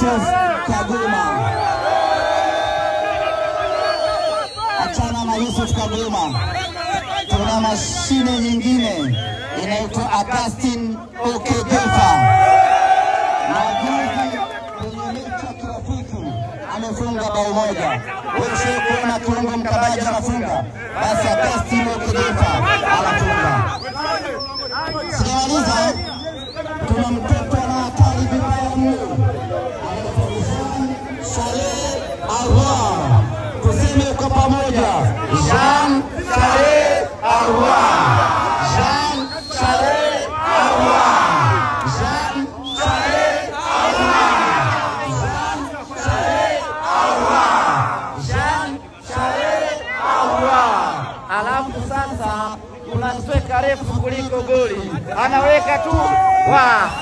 Yusuf Kaguma. Achana na Yusuf Kaguma, tuna mashine nyingine inaitwa Augustin Okedefa. Majuzi kwenye mechi ya kirafiki amefunga bao moja. Wewe ushawahi kuona kiungo mkabaji anafunga? Basi Augustin Okedefa anafunga. Sijamaliza, tuna mtoto ana hatari vibaya mno, anaitwa Jean Saleh Arwa. Tuseme kwa pamoja, Jean Saleh Arwa, Jean Saleh Arwa, Jean Saleh Arwa, Jean Saleh Arwa, Jean Saleh Arwa. Alafu sasa kuna sweka refu kuliko goli, anaweka tu wa